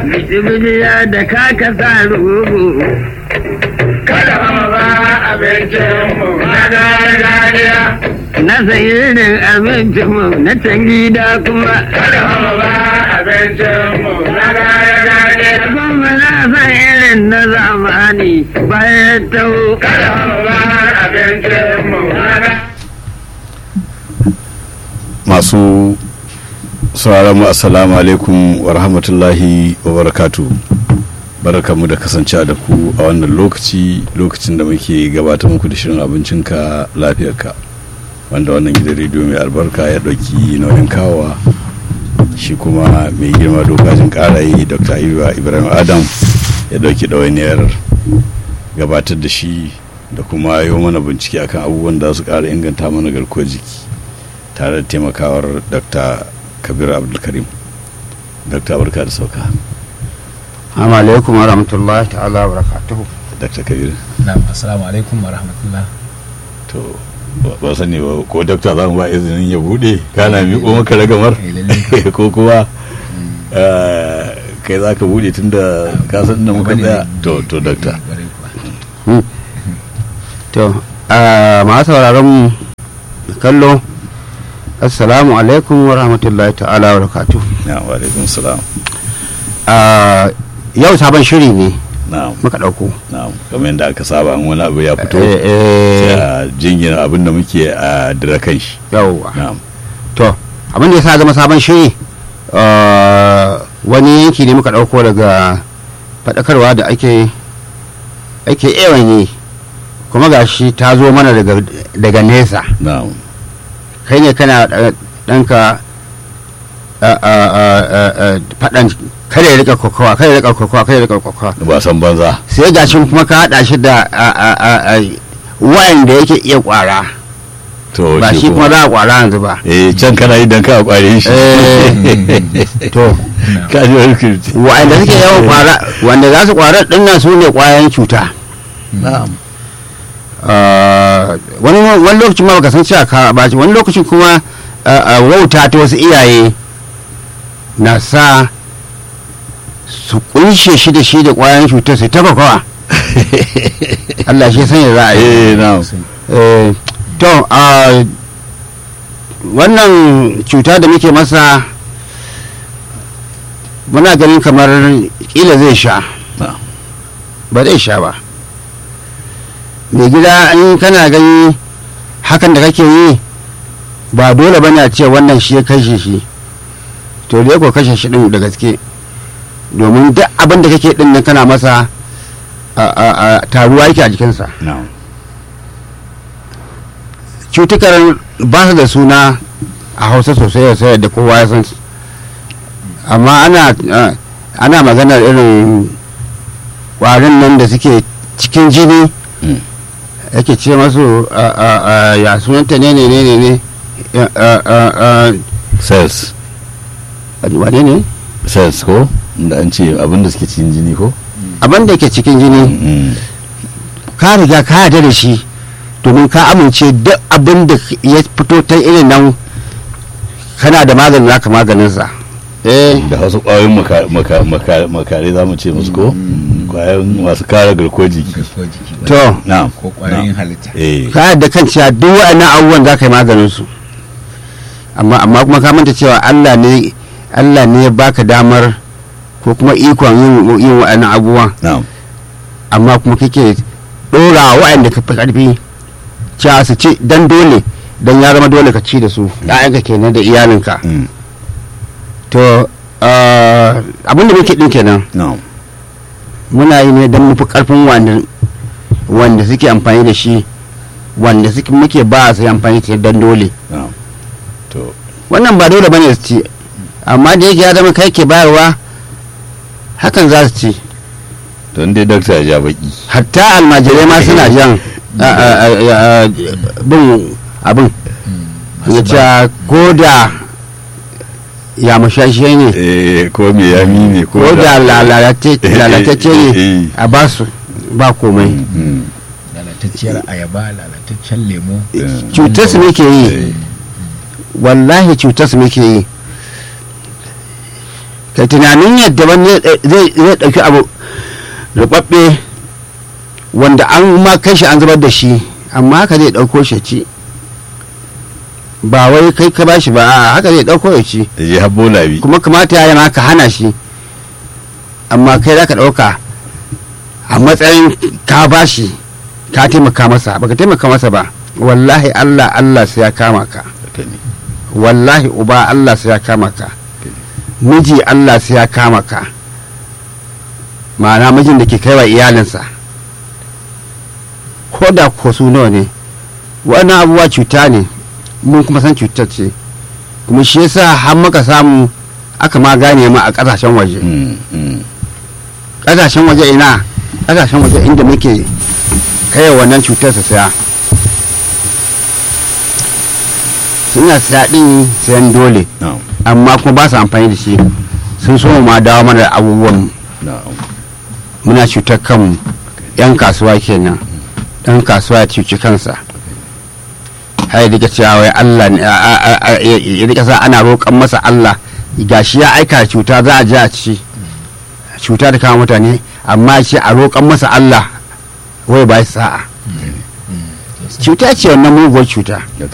Bijibijiya da kaka sa rugu. Kada mu ba abincinmu na gargajiya. Na sayirin abincinmu na can gida kuma. Kada mu ba abincinmu na gargajiya. Kuma na san irin na zamani bayan taho. Kada mu ba abincinmu na gargajiya. masu sauraron mu assalamu alaikum wa rahmatullahi wa barakatu barakamu da kasance da ku a wannan lokaci lokacin da muke gabatar muku da shirin abincinka lafiyarka wanda wannan gidan rediyo mai albarka ya ɗauki nauyin kawowa shi kuma mai girma dokajin karaye dr ayuba ibrahim adam ya ɗauki ɗawainiyar gabatar da shi da kuma yi mana bincike akan abubuwan da su ƙara inganta mana garkuwar jiki tare da taimakawar dr kabir abdulkarim dr barka da sauka Assalamu alaikum wa rahmatullahi ta'ala wa barakatuhu. dr kabir Na'am, assalamu alaikum wa rahmatullah. to ba- ba sani ba ko dr za mu ba izinin ya bude kana miƙo maka ragamar Eh, lalle. ko kuma eh, kai za ka bude tun da ka san da muka Bane tsaya ne. to to dr Kwarai kuwa. To, ah, masu sauraron mu da kallo, Assalamu alaikum wa rahmatullahi ta'ala wa barakatuhu. na wa alaikum salam Ah, Yau sabon shiri ne na muka ɗauko. na kamar yadda aka saba in wani abu ya fito Eh, sai eh, a jingina abin da muke a dira kan shi Yauwa. na To, abin da ya sa zama sabon shiri ah, wani yanki ne muka ɗauko daga faɗakarwa da ake ake yawan yi kuma gashi ta zo mana daga daga nesa. na kai ne kana da- ɗanka a- a- a- a- a- faɗan kada ya rika kokowa kada ya rika kokowa kada ya rika kokowa ba san banza sai ga shi kuma ka haɗa shi da a- a- a- a- wa'anda yake iya ƙwara to ba shi kuma za a ƙwara yanzu ba eh can kana yi dan ka kware shi Eh, to ka ji wani kirti wa'anda suke yawan ƙwara wanda za su ƙwara ɗin nan su ne ƙwayan cuta na'am Ah, wani wani lokacin ma baka san cewa ka ba shi wani lokacin kuma ah, ah, wauta ta wasu iyaye na sa su kunshe shi da shi da kwayan cutar su taba kawa Allah shi sanya za a yi eh na'am Eh, to ah, wannan cuta da muke masa muna ganin kamar kila zai sha na'am ba zai sha ba mai gida in kana gani hakan da kake yi ba dole ba a ce wannan shi ya kashe shi to da ko kashe shi din da gaske domin duk abin da kake din nan kana masa a- a- a taruwa yake a jikinsa na'am cutukan ba su da suna a hausa sosai sosai da kowa ya san su amma ana ah, ana maganar irin kwarin nan da suke cikin jini Mm. yake ce masu ah, ah, ah, ya sunanta ne ne ne ne ne Ya, ah, ah, ah, cells wane ne cells ko da an ce abinda suke cikin jini ko abin da ke cikin jini Mm. ka riga ka yarda da shi domin ka amince duk abin da ya fito ta irin nan kana da maganin naka maganinsa eh da wasu ƙwayoyin maka- maka- maka- makare za mu ce musu ko ƙwayoyin masu kare garkuwar jiki Garkuwar jiki ba. to na'am Ko ƙwayoyin halitta. eh ka da kan cewa duk waɗannan abubuwan za ka yi maganin su amma amma kuma ka manta cewa Allah ne Allah ne ya baka damar ko kuma ikon yin yin waɗannan abubuwan na'am amma kuma kake ɗora waɗanda ka fi ƙarfi cewa su ci dan dole dan ya zama dole ka ci da su ɗayanka kenan da iyalinka Mm. to ah, abin da muke ɗin kenan na'am muna yi ne don mufi ƙarfin wanda wanda suke amfani da shi wanda suke muke ba su yi amfani da shi dan dole na'am to wannan ba dole bane su ci amma da yake ya zama kai ke bayarwa hakan za su ci don dai dakta ya ja baki hatta almajirai ma suna jan a- a- a- a- bin abin ya ce ko da ya mashashe ne eh ko me yami ne ko ko da lalatacce Eh, ne a ba su ba komai Mm. lalatacciyar ayaba lalataccen lemo cutar su muke yi wallahi cutar su muke yi kai tunanin yadda wani zai zai ɗauki abu rubabbe wanda an ma kai shi an zubar da shi amma haka zai ɗauko shi ci ba wai kai ka bashi ba a'a haka zai ɗauko ya ci da je habbo labi kuma kamata ya ma ka hana shi amma kai za ka ɗauka a matsayin ka bashi ka taimaka masa baka taimaka masa ba wallahi allah allah sai ya kama ka Haka ne. wallahi uba allah sai ya kama ka miji allah sai ya kama ka ma'ana mijin da ke kai wa iyalinsa ko da ko su nawa ne wannan abubuwa cuta ne mun kuma san cutar ce kuma shi yasa har muka samu aka ma gane ma a kasashen waje Mm, mm. kasashen waje ina kasashen waje inda muke kai wannan cutar su saya suna saya din sayan dole na'am amma kuma ba su amfani da shi sun so mu ma dawo mana da abubuwan na'am muna cutar kanmu yan kasuwa kenan dan kasuwa ya cuci kansa har ya cewa wai Allah ne a- a- a- a- ya ya rika sa ana roƙon masa Allah gashi ya aika cuta za a je a ci cuta da kama mutane amma shi a roƙon masa Allah wai ba shi sa'a cuta ce wannan muguwar cuta haka